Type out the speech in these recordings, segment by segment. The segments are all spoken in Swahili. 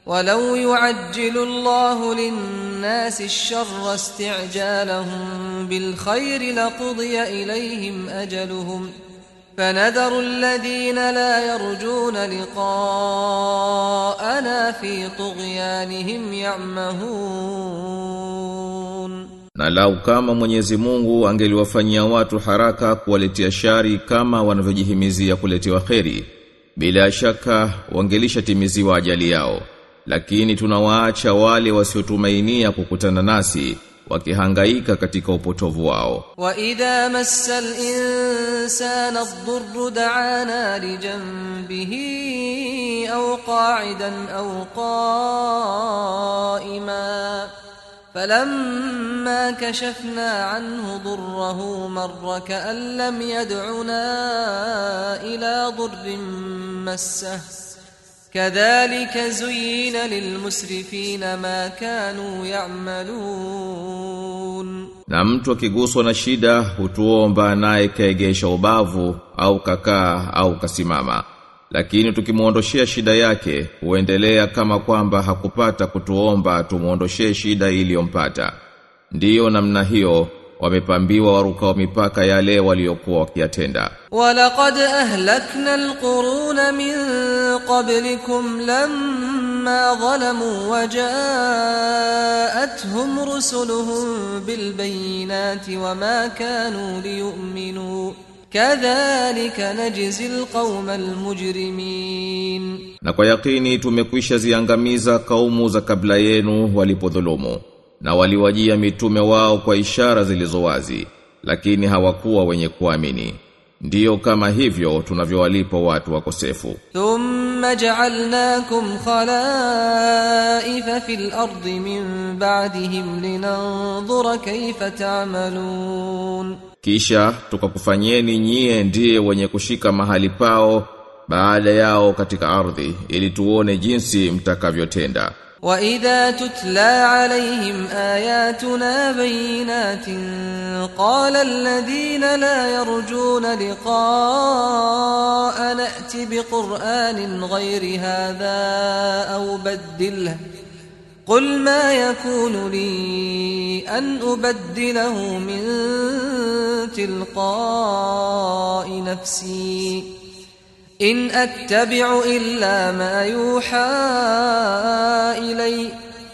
ولو يعجل الله للناس الشر استعجالهم بالخير لقضي إليهم أجلهم فنذر الذين لا يرجون لقاءنا في طغيانهم يعمهون Na lau kama Mwenyezi Mungu angeliwafanyia watu haraka kuwaletea shari kama wanavyojihimizia kuletewa kheri, bila shaka wangelishatimiziwa ajali yao. Lakini tunawaacha wale wasiotumainia kukutana nasi wakihangaika katika upotovu wao. وإذا مس الإنسان الضر دعانا لجنبه أو قاعدا أو قائما فلما كشفنا عنه ضره مر كأن لم يدعنا إلى ضر مسه كذلك زين للمسرفين ما كانوا يعملون Na mtu akiguswa na shida hutuomba naye kaegesha ubavu au kakaa au kasimama. Lakini tukimuondoshea shida yake huendelea kama kwamba hakupata kutuomba tumuondoshee shida iliyompata. Ndiyo namna hiyo wamepambiwa warukao mipaka yale waliokuwa wakiyatenda. ولقد أهلكنا القرون من قبلكم لما ظلموا وجاءتهم رسلهم بالبينات وما كانوا ليؤمنوا كذلك نجزي القوم المجرمين Na kwa yakini tumekwisha ziangamiza kaumu za kabla yenu walipodhulumu na waliwajia mitume wao kwa ishara zilizo wazi lakini hawakuwa wenye kuamini. Ndiyo kama hivyo tunavyowalipa watu wakosefu. ثم جعلناكم خلائف في الأرض من بعدهم لننظر كيف تعملون Kisha tukakufanyeni nyie ndiye wenye kushika mahali pao baada yao katika ardhi ili tuone jinsi mtakavyotenda. وإذا تتلى عليهم آياتنا بينات قال الذين لا يرجون لقاء نأت بقرآن غير هذا أو بدله قل ما يكون لي أن أبدله من تلقاء نفسي إن أتبع إلا ما يوحى إلي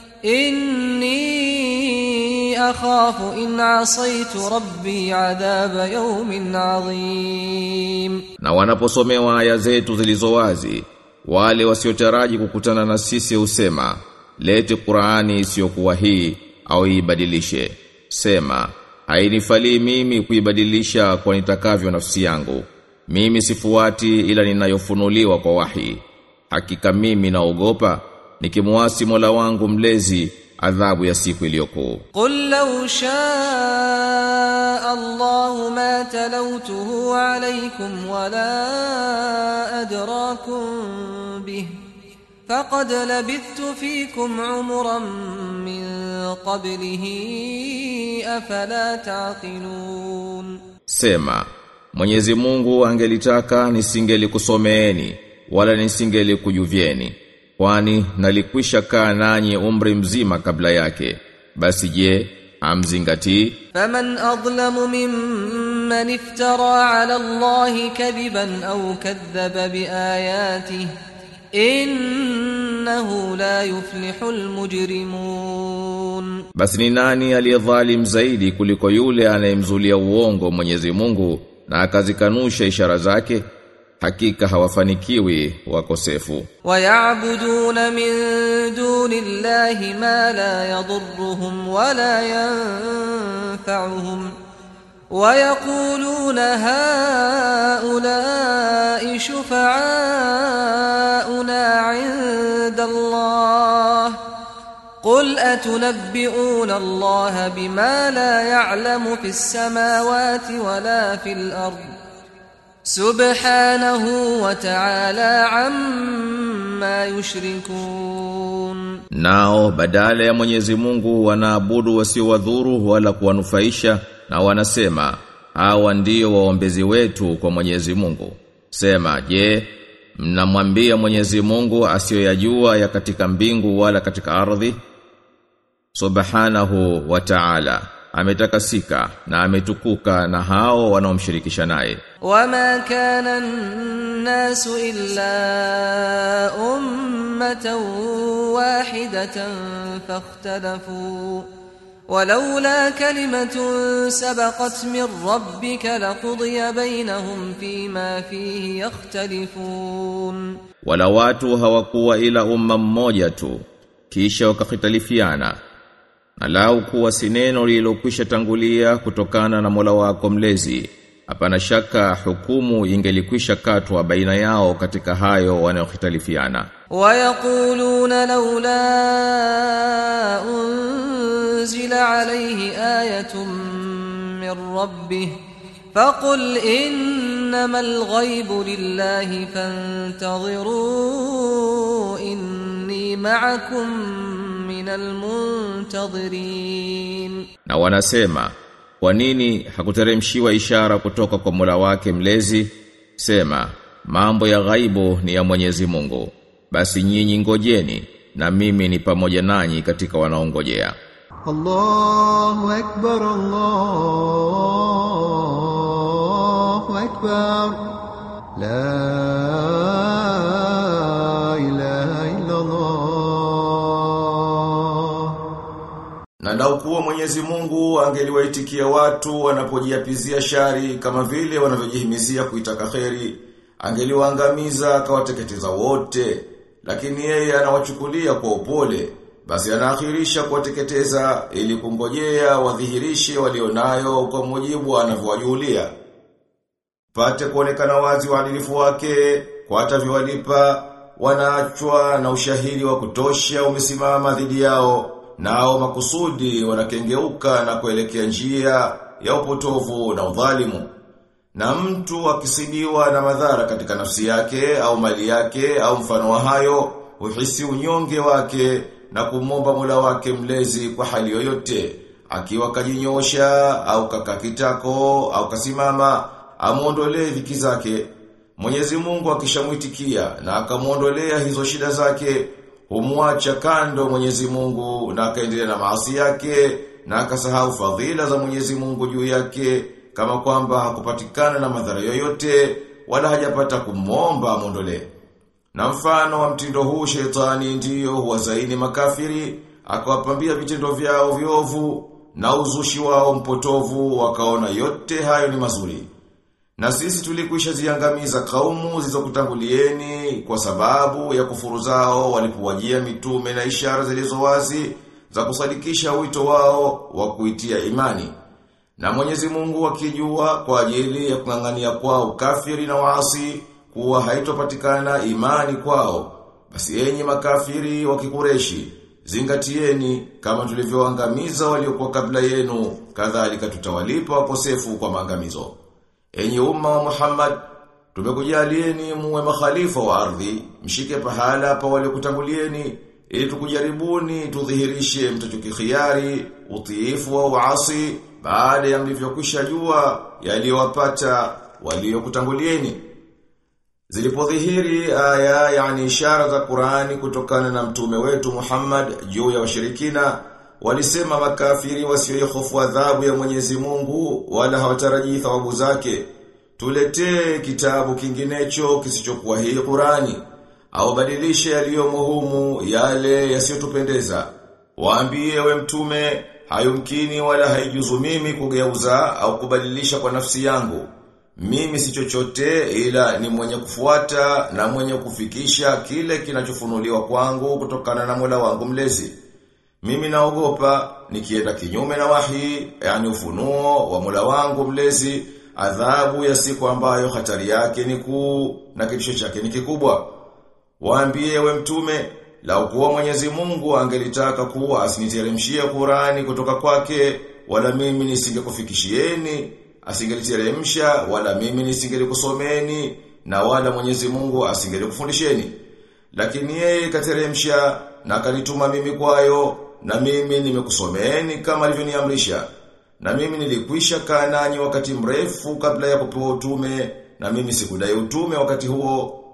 إني أخاف إن عصيت ربي عذاب يوم عظيم Na wanaposomewa aya zetu zilizo wazi, wale wasiotaraji kukutana na sisi husema, lete Qur'ani isiyokuwa hii au ibadilishe. Sema, hainifalii mimi kuibadilisha kwa nitakavyo nafsi yangu. Mimi sifuati ila ninayofunuliwa kwa wahi. Hakika mimi naogopa nikimuasi Mola wangu mlezi adhabu ya siku iliyokuu. قل لو شاء الله ما تلوته عليكم ولا أدراكم به فقد لبثت فيكم عمرا من قبله أفلا تعقلون Sema, Mwenyezi Mungu angelitaka nisingelikusomeeni wala nisingelikujuvieni kwani nalikwisha kaa nanyi umri mzima kabla yake. Basi je, amzingatii? فمن أظلم ممن افترى على الله كذبا أو كذب بآياته إنه لا يفلح المجرمون Basi ni nani aliyedhalim zaidi kuliko yule anayemzulia uongo Mwenyezi Mungu na akazikanusha ishara zake? Hakika hawafanikiwi wakosefu. ويعبدون من دون الله ما لا يضرهم ولا ينفعهم ويقولون هؤلاء شفعاؤنا عند الله قل أتنبئون الله بما لا يعلم في السماوات ولا في الأرض سبحانه وتعالى عما يشركون Nao badala ya Mwenyezi Mungu wanaabudu wasiowadhuru wala kuwanufaisha na wanasema hawa ndio waombezi wetu kwa Mwenyezi Mungu. Sema, je, mnamwambia Mwenyezi Mungu asiyoyajua ya katika mbingu wala katika ardhi subhanahu wa ta'ala ametakasika na ametukuka na hao wanaomshirikisha naye وما كان الناس إلا أمة واحدة فاختلفوا ولولا كلمة سبقت من ربك لقضي بينهم فيما فيه يختلفون wala watu hawakuwa ila umma mmoja tu kisha wakahitalifiana na lau kuwa si neno lililokwisha tangulia kutokana na Mola wako mlezi hapana shaka hukumu ingelikwisha katwa baina yao katika hayo wanayohitalifiana ويقولون لولا أنزل عليه آية من ربه فقل إنما الغيب لله فانتظروا إني معكم من المنتظرين na wanasema kwa nini hakuteremshiwa ishara kutoka kwa Mola wake mlezi sema mambo ya ghaibu ni ya Mwenyezi Mungu basi nyinyi ngojeni na mimi ni pamoja nanyi katika wanaongojea الله أكبر الله أكبر لا إله إلا الله Na lau kuwa Mwenyezi Mungu angeliwaitikia watu wanapojiapizia shari kama vile wanavyojihimizia kuitaka kheri, angeliwaangamiza akawateketeza wote, lakini yeye anawachukulia kwa upole, basi anaakhirisha kuwateketeza ili kungojea wadhihirishe walionayo kwa mujibu anavyowajulia. Pate kuonekana wazi uadilifu wake, kwa atavyowalipa, wanaachwa na ushahidi wa kutosha umesimama dhidi yao, nao makusudi wanakengeuka na kuelekea njia ya upotovu na udhalimu. Na mtu akisibiwa na madhara katika nafsi yake au mali yake au mfano wa hayo, uhisi unyonge wake na kumomba Mola wake mlezi kwa hali yoyote, akiwa kajinyosha au kakakitako au kasimama, amuondolee dhiki zake. Mwenyezi Mungu akishamwitikia na akamuondolea hizo shida zake, humwacha kando Mwenyezi Mungu na akaendelea na maasi yake na akasahau fadhila za Mwenyezi Mungu juu yake kama kwamba hakupatikana na madhara yoyote wala hajapata kumwomba amuondolee. Na mfano wa mtindo huu shetani ndiyo huwazaini makafiri, akawapambia vitendo vyao viovu na uzushi wao mpotovu wakaona yote hayo ni mazuri. Na sisi tulikwisha ziangamiza kaumu zilizokutangulieni kwa sababu ya kufuru zao walipowajia mitume na ishara zilizo wazi za kusadikisha wito wao wa kuitia imani. Na Mwenyezi Mungu akijua kwa ajili ya kung'ang'ania kwao kafiri na waasi kuwa haitopatikana imani kwao. Basi enyi makafiri wa kikureshi, zingatieni kama tulivyoangamiza waliokuwa kabla yenu, kadhalika tutawalipa wakosefu kwa maangamizo. Enyi umma wa Muhammad, tumekujalieni muwe makhalifa wa ardhi, mshike pahala pa waliokutangulieni, ili tukujaribuni tudhihirishe mtachokikhiari, utiifu wa uasi, baada ya mlivyokwisha jua yaliyowapata waliokutangulieni. Zilipodhihiri aya yani ishara za Qur'ani kutokana na mtume wetu Muhammad juu ya washirikina walisema makafiri wasioihofu adhabu ya Mwenyezi Mungu wala hawatarajii thawabu zake tuletee kitabu kinginecho kisichokuwa hii Qur'ani au badilishe yaliyomo humu yale yasiyotupendeza waambie we mtume hayumkini wala haijuzu mimi kugeuza au kubadilisha kwa nafsi yangu mimi si chochote ila ni mwenye kufuata na mwenye kufikisha kile kinachofunuliwa kwangu kutokana na Mola wangu mlezi. Mimi naogopa nikienda kinyume na wahi, yani ufunuo wa Mola wangu mlezi, adhabu ya siku ambayo hatari yake ni kuu na kitisho chake ni kikubwa. Waambie we mtume, lau kuwa Mwenyezi Mungu angelitaka kuwa asiniteremshie Qurani kutoka kwake, wala mimi nisingekufikishieni asingeliteremsha wala mimi nisingelikusomeni na wala Mwenyezi Mungu asingelikufundisheni lakini yeye kateremsha na kanituma mimi kwayo na mimi nimekusomeni kama alivyoniamrisha na mimi nilikwisha kaa nanyi wakati mrefu kabla ya kupewa utume na mimi sikudai utume wakati huo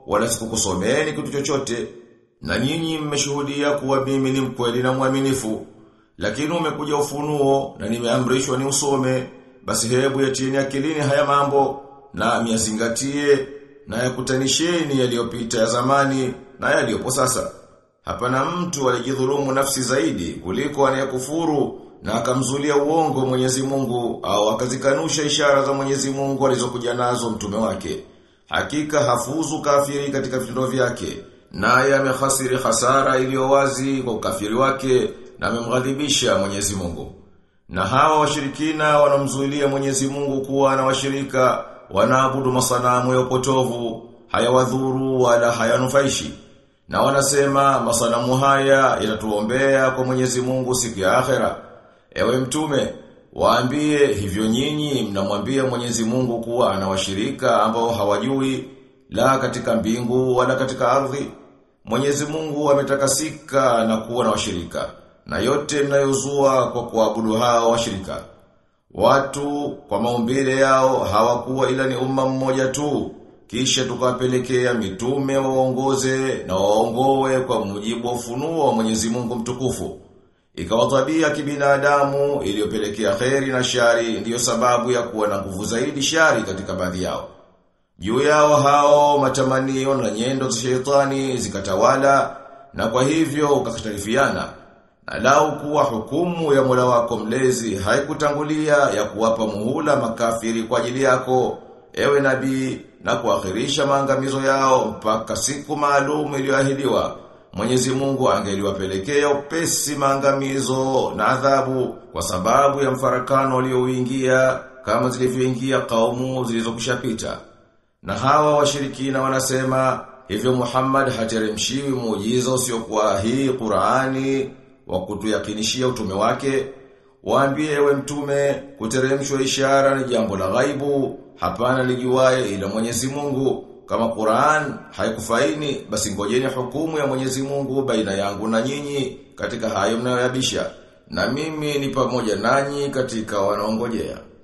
wala sikukusomeni kitu chochote na nyinyi mmeshuhudia kuwa mimi ni mkweli na mwaminifu lakini umekuja ufunuo na nimeamrishwa ni usome basi hebu yatieni akilini haya mambo na miyazingatie na yakutanisheni yaliyopita ya zamani na yaliyopo sasa hapana mtu alijidhulumu nafsi zaidi kuliko anayekufuru na akamzulia uongo Mwenyezi Mungu au akazikanusha ishara za Mwenyezi Mungu alizokuja nazo mtume wake. Hakika hafuzu kafiri katika vitendo vyake, naye amehasiri hasara iliyo wazi kwa ukafiri wake na amemghadhibisha Mwenyezi Mungu. Na hawa washirikina wanamzuilia Mwenyezi Mungu kuwa na washirika wanaabudu masanamu ya upotovu, hayawadhuru wala hayanufaishi. Na wanasema masanamu haya yanatuombea kwa Mwenyezi Mungu siku ya akhera. Ewe mtume, waambie hivyo nyinyi mnamwambia Mwenyezi Mungu kuwa ana washirika ambao hawajui la katika mbingu wala katika ardhi. Mwenyezi Mungu ametakasika na kuwa na washirika na yote mnayozua kwa kuabudu hao washirika. Watu kwa maumbile yao hawakuwa ila ni umma mmoja tu. Kisha tukawapelekea mitume waongoze na waongoe kwa mujibu wa ufunuo wa Mwenyezi Mungu mtukufu. Ikawa tabia kibinadamu iliyopelekea kheri na shari ndiyo sababu ya kuwa na nguvu zaidi shari katika baadhi yao. Juu yao hao matamanio na nyendo za shetani zikatawala na kwa hivyo ukakhtalifiana. Na lau kuwa hukumu ya Mola wako mlezi haikutangulia ya kuwapa muhula makafiri kwa ajili yako, ewe nabii, na kuakhirisha maangamizo yao mpaka siku maalum iliyoahidiwa. Mwenyezi Mungu angeliwapelekea upesi maangamizo na adhabu kwa sababu ya mfarakano ulioingia kama zilivyoingia kaumu zilizokushapita. Na hawa washirikina wanasema hivyo Muhammad hateremshiwi muujiza usiokuwa hii Qur'ani wa kutuyakinishia utume wake. Waambie ewe mtume kuteremshwa ishara ni jambo la ghaibu, hapana lijuaye ila Mwenyezi Mungu. Kama Qur'an haikufaini basi ngojeni hukumu ya Mwenyezi Mungu baina yangu na nyinyi katika hayo mnayoyabisha na mimi ni pamoja nanyi katika wanaongojea.